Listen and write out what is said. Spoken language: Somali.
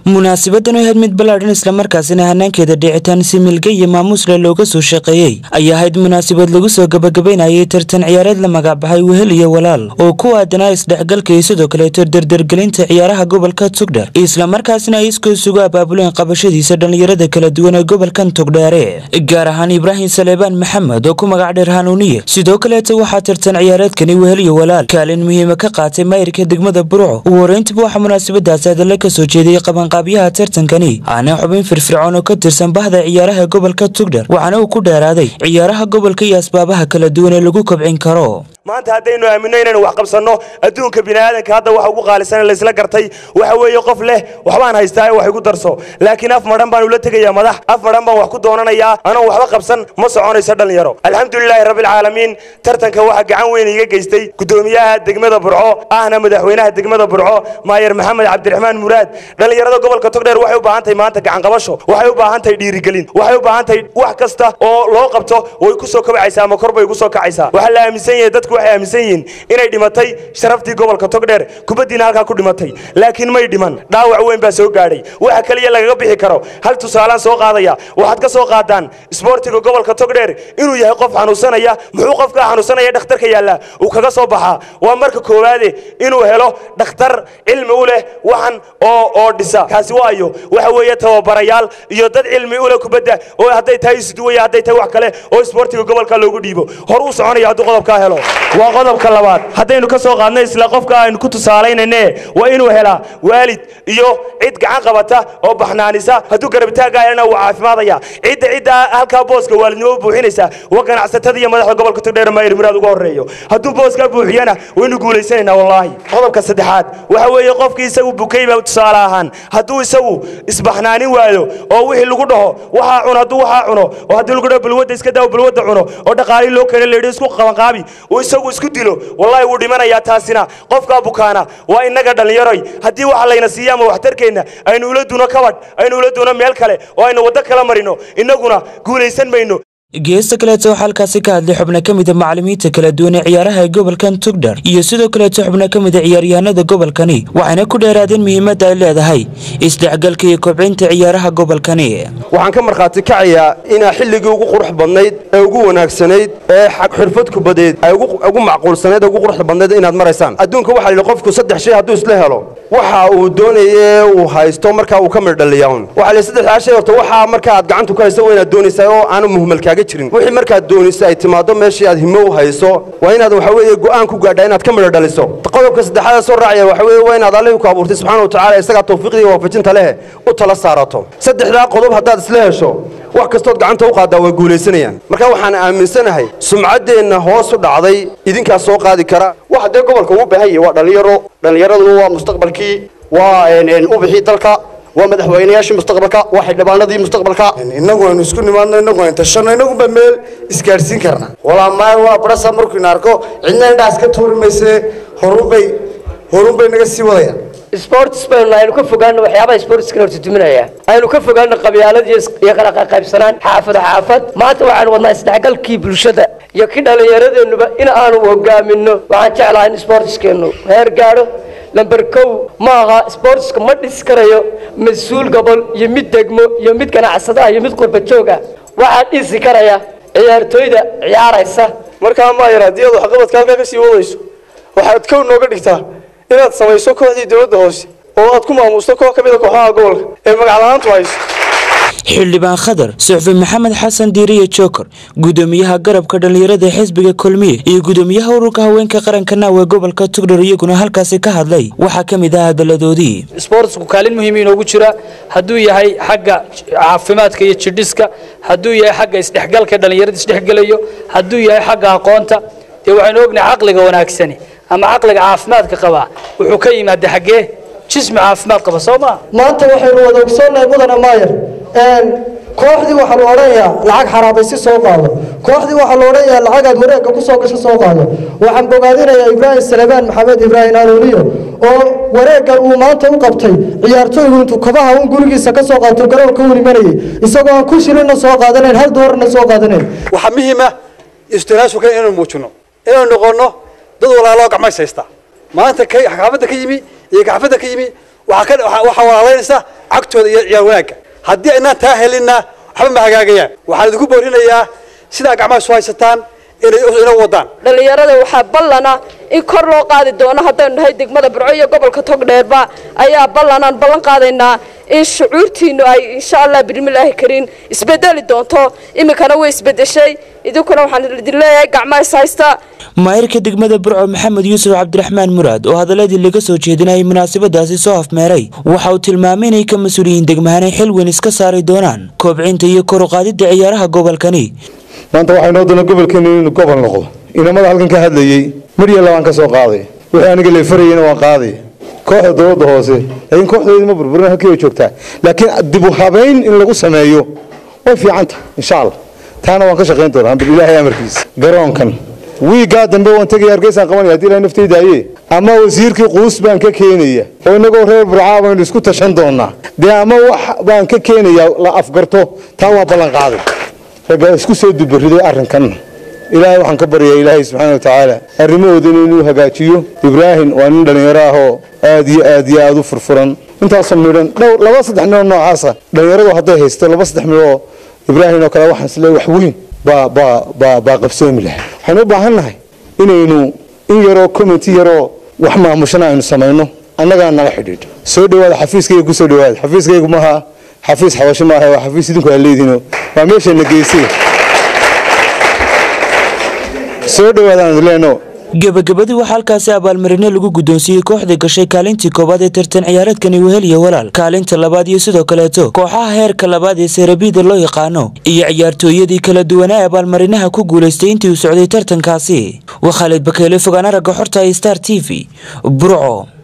munaasabadan oo ahayd mid ballaadhan islamarkaasina hanaankeeda dhicitaan si milga iyo maamuusle looga soo shaqeeyey ayaa ahayd munaasabad lagu soo gabagabaynayay tartan ciyaareed la magacbaxay wehel iyo walaal oo ku aadanaa isdhexgalka iyo sidoo kaleeto dardargelinta ciyaaraha gobolka tugdher islamarkaasina ay iskoo sugu abaabuleen qabashadiisa dhallinyarada kala duwan ee gobolkan tugdheere gaar ahaan ibraahim saleebaan maxamed oo ku magac dheer hanuuniye sidoo kaleeto waxaa tartan ciyaareedkani wehel iyo walaal kaalin muhiima ka qaatay maayirka degmada burco ugu horeyntiba waxaa munaasabadaasi hadalla ka soo jeediyey qabanqaabyaha tartankani aana xubin firfircoon oo ka tirsan bahda ciyaaraha gobolka tugdher waxaana uu ku dheeraaday ciyaaraha gobolka iyo asbaabaha kala duwan ee lagu kobcin karo maanta haddaynu aaminno inaynu wax qabsanno adduunka biniaadanka hadda waxa ugu qaalisan laysla gartay waxa weeye qof leh waxbaan haystaa wax igu darso laakiin af madhan baan ula tegayaa madax af madhan baan wax ku doonanayaa anoon waxba qabsan ma soconayso dhallinyaro alxamdulilaahi rabbilcaalamiin tartanka waxaa gacan weyn iga geystay gudoomiyaha degmada burco ahna madaxweynaha degmada burco maayer maxamed cabdiraxmaan muraad dhallinyarada gobolka togdheer waxay u baahan tahay maanta gacanqabasho waxay u baahan tahay dhiirigelin waxay u baahan tahay wax kasta oo loo qabto way ku soo kobcaysaa ama kor bay ugu soo kacaysaa waxaa la aaminsan yahay dadku waxay aaminsan yihiin inay dhimatay sharaftii gobolka togdheer kubaddiina halkaa ku dhimatay laakiin may dhiman dhaawac weyn baa soo gaadhay waxa kaliya lagaga bixi karo hal tusaalaan soo qaadaya waxaad ka soo qaadaan isboortiga gobolka togdheer inuu yahay qof xanuunsanaya muxuu qofka xanuunsanaya dhakhtarka yaallaa uu kaga soo baxaa waa marka koowaade inuu helo dhakhtar cilmi u leh waxan oo oo dhisa kaasi waayo waxa weeye tababarayaal iyo dad cilmi u leh kubadda oo hadday tahay isduwaya hadday tahay wax kale oo isboortiga gobolka loogu dhiibo hor uu soconaya hadduu qodobkaa helo waa qodobka labaad haddaynu ka soo qaadno isla qofka aynu ku tusaalaynayne waa inuu helaa waalid iyo cid gacan qabata oo baxnaanisa hadduu garabitaagga helana wuu caafimaadaya cidda cidda halkaa booska waalidnimo u buuxinaysa waa ganacsatada iyo madaxda gobolka togdheer maayir muraad uga horreeyo hadduu booskaa buuxiyana waynu guulaysanaynaa wallaahi qodobka saddexaad waxa weeye qofkii isagu bukayba tusaale ahaan hadduu isagu isbaxnaanin waayo oo wixii lagu dhaho waxaa cuno hadduu waxaa cuno oo haddii lagu dhaho balwadda iska daawo balwadda cuno oo dhaqaalii loo keena leedhi isku qabanqaabi uu isagu isku dilo wallaahi wuu dhimanayaa taasina qofkaa bukaana waa innaga dhallinyaroy haddii waxa layna siiya ama waxtarkeenna aynu ula duno kabadh aynu ula duno meel kale oo aynu waddo kala marino innaguna guulaysan mayno geesta kaleeto waxaa halkaasi ka hadlay xubno ka mida macallimiinta kala duwan ee ciyaaraha gobolkan tugdher iyo sidoo kaleeto xubno ka mida ciyaaryahanada gobolkani waxayna ku dheeraadeen muhiimadda ay leedahay isdhexgalka iyo kobcinta ciyaaraha gobolkani waxaan ka markhaati kacayaa inaa xilligii ugu qurux badnayd ee ugu wanaagsanayd ee xirfad kubadeed ay ugu macquulsanayd ee ugu quruxda badnayd inaad maraysaan adduunka waxaa la yidhi qofku saddex shay hadduu isla helo waxa uu doonaye uu haysto markaa uu ka mirdhaliyaa un waxaa la saddexdaa shay horta waxaa marka aad gacanta ku hayso waa inaad doonaysaa oo aanu muhmalkaaga jirin wixii markaad doonayso ay timaado meeshii aad himo u hayso waa inaad waxa weeye go'aan ku gaadhaa inaad ka midho dhaliso qodobka saddexaad ee soo raacaya waxa weeye waa inaad allihii ku abuurtay subxaana wa tacaala isagaa tawfiiqdii iyo waafajinta leh u tala saarato saddexdaa qodob haddaad isla hesho wax kastood gacanta u qaaddaa way guulaysanayaan marka waxaan aaminsanahay sumcaddeenna hoos u dhacday idinkaas soo qaadi kara waxa dee gobolka ugu baahan yahay waa dhallinyaro dhallinyaraduna waa mustaqbalkii waa ubixii dalka waa madaxweynayaashii mustaqbalka waa xildhibaanadii mustaqbalka innagu aynu isku nimaadno innagu aynu tashanno innagunba meel isgaadhsiin karna walaa maay waa barasa markuu ina arko cidna indhaas ka tuuri mayse horunbay horunbay naga sii wadayaan sports baynu aynu ka fogaano waxyaabaha sportska horta duminaya aynu ka fogaano qabyaalad iyo kala qaybsanaan xaafad xaafad maanta waxaanu wadnaa isdhexgalkii bulshada iyo ki dhallinyaradeennuba in aanu hogaaminno waxaan jeclahay in sportskeenu heer gaadho lamber kow ma aha sportska ma dhis karayo mas-uul gobol iyo mid degmo iyo mid ganacsadaha iyo mid qurba jooga waxaa dhisi karaya ciyaartooyda ciyaaraysa markaa maayar haddii aad waxqabadka halkaa ka sii wadayso waxaad kow nooga dhigtaa inaad samayso kooxdii dowladda hoose oo aad ku maamuusto koox ka mida kooxaha gobolka ee magacla'aantu hayso xildhibaan khadar suxfi maxamed xasan diiriye joker gudoomiyaha garabka dhallinyarada xisbiga kulmiye iyo gudoomiyaha ururka haweenka qaranka naawe gobolka tugdhar iyaguna halkaasi ka hadlay waxaa ka mid ah hadaladoodii sboortsku kaalin muhiim inoogu jira hadduu yahay xagga caafimaadka iyo jidhiska hadduu yahay xagga isdhexgalka dhallinyarada isdhexgelayo hadduu yahay xagga aqoonta dee waxaynu ognahay caqliga wanaagsani ama caqliga caafimaadka qabaa wuxuu ka yimaada xaggee jismi caafimaad qaba soo maa maanta waxaynu wada ogsoonnahay mudane maayer kooxdii waxaa la odhanayaa lacag xaraabaysi soo qaado kooxdii waxaa la odhanayaa lacagaad wareegga ku soo gasho soo qaado waxaan bogaadinayaa ibraahim salebaan maxamed ibraahim anuuniyo oo wareeggan uu maanta u qabtay ciyaartooygu intuu kabaha un gurigiisa ka soo qaato garoonka u imanayay isagoo aan ku shilinna soo qaadanayn hal doorarna soo qaadanayn waxaa muhiima istiraashuka inaynu muujino inaynu noqonno dad walaaloo gacmays haysta maanta kay xaafadda ka yimi iyo xaafadda ka yimi waxaa ka waxaa walaalaynaysa cagtooda iyo ciyaar wanaagga haddii aynaan taa helinna waxba ma hagaagayaan waxaan idinku boorinayaa sidaa gacmaha isu haysataan inay inoo wadaan dhallinyarada waxaa ballana in kor loo qaadi doono haddaynu nahay degmada burco iyo gobolka togdheerba ayaa ballanaan ballan qaadaynaa in shucuurtiinu ay insha allah bismillaahi kariin isbedeli doonto iminkana way isbedeshay idinkuna waxaan idin leeyahay gacmaha is haysta maayirka degmada burco maxamed yuusuf cabdiraxmaan muraad oo hadaladii laga soo jeedinayay munaasabadaasi soo afmeeray waxa uu tilmaamay inay ka mas-uuliyiin degmahanay xil weyn iska saari doonaan koobcinta iyo kor u qaadidda ciyaaraha gobolkani maanta waxay noo doona gobolkeenu inuu gobol noqdo inamada halkan ka hadlayey midya labaan ka soo qaaday wixii aniga leefarayeyna waan qaaday kooxda dowladda hoose laakiin kooxdeedu ma burburin halkii way joogtaa laakiin dib u habayn in lagu sameeyo way fiicanta insha allah taana waan ka shaqayn doonaa bil ilaahay amarkiisa garoonkan wiigaa dambe waan tegaya hargeysaan qabanaya haddii ilahay naftaydaye ama wasiirkii quus baan ka keenaya oo inagoo reer burcaa baynu isku tashan doonaa dee ama wax baan ka keenaya la afgarto taa waa ballan qaaday raggaa isku soo dubariday arrinkan ilaahay waxaan ka baryaa ilaahay subxaana wa tacaala arrimahoodana inuu hagaajiyo ibraahim waa nin dhallinyaro ah oo aad iyo aad iyo aad u furfuran intaasoo midhan dhowr laba saddex midhoo noocaasa dhallinyaradu hadday haysto laba saddex midhoo ibraahim oo kale waxaan isleeyahay wax weyn baa baa baa baa qabsoomi lahaa waxaynu u baahan nahay inaynu in yaroo community yaroo wax maamushana aynu samayno annagaa nala xidhiidho soo dhowaada xafiiskayga ku soo dhowaada xafiiskaygu maaha xafiis xabasho maaha waa xafiis idinku aa leedihiino waa meeshayna geysay soo dhowaadaan leeno gebagabadii waxaa halkaasi abaalmarino lagu guddoonsiiyey kooxda gashay kaalintii koowaad ee tartan ciyaareedkani wehel iyo walaal kaalinta labaad iyo sidoo kaleeto kooxaha heerka labaad ee seerabiida loo yaqaano iyo ciyaartooyadii kala duwanaa ee abaalmarinaha ku guulaystay intii uu socday tartankaasi waa khaalid bakeele fogaan aragga xorta star t v burco